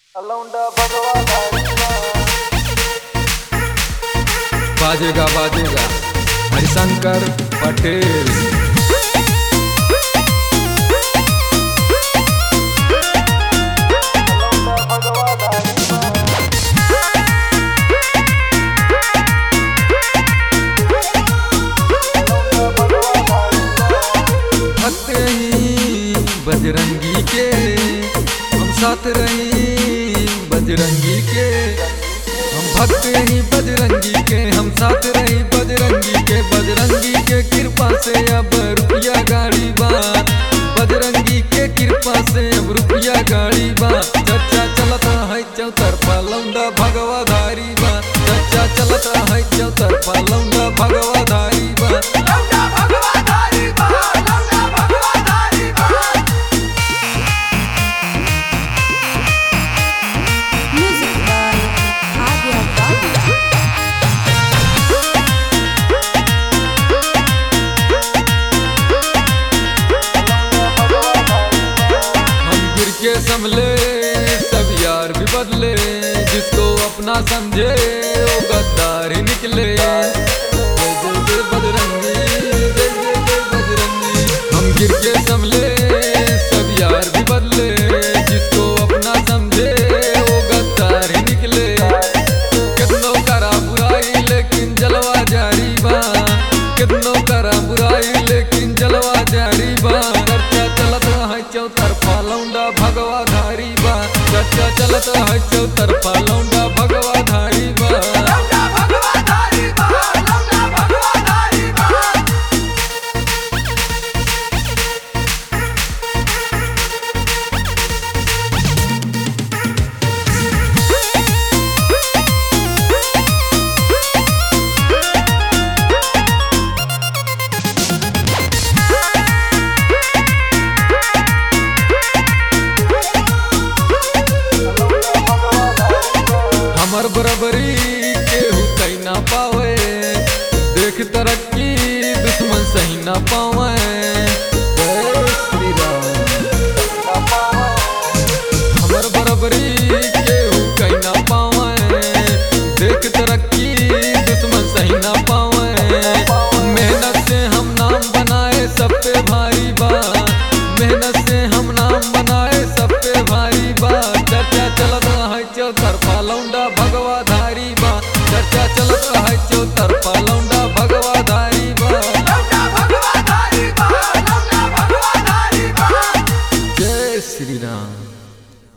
अलौंडा भगवा धारिया बाजेगा बाजेगा हरिशंकर पटेल अलौंडा भगवा धारिया अलौंडा भगवा धारिया भक्त ही बजरंगी के हम साथ रही बजरंगी के हम भक्त ही बजरंगी के हम साथ रही बजरंगी के बजरंगी के कृपा से अब रुपया गाड़ी बा बजरंगी के कृपा से अब रुपया गाड़ी बा चर्चा चलता है चौतरफा लौंडा भगवा धारी बा चर्चा चलता है चौतरफा लौंडा भगवा धारी बा Music by Adya Bhavya. हम गिर के संभले सब यार भी बदले जिसको अपना समझे वो गद्दार ही निकले जय जय जय बजरंगी जय जय जय बजरंगी हम गिर के संभले सब यार भी बदले जिसको अपना समझे वो गद्दार ही निकले कितनों करा बुराई लेकिन जलवा जारी बा कितनों करा बुराई लेकिन जलवा जारी बा चर्चा चलत है चौतरफा लौंडा भगवा धारी बा चर्चा चलत है चौतरफा लौंडा भगवा धारी बा हमर बराबरी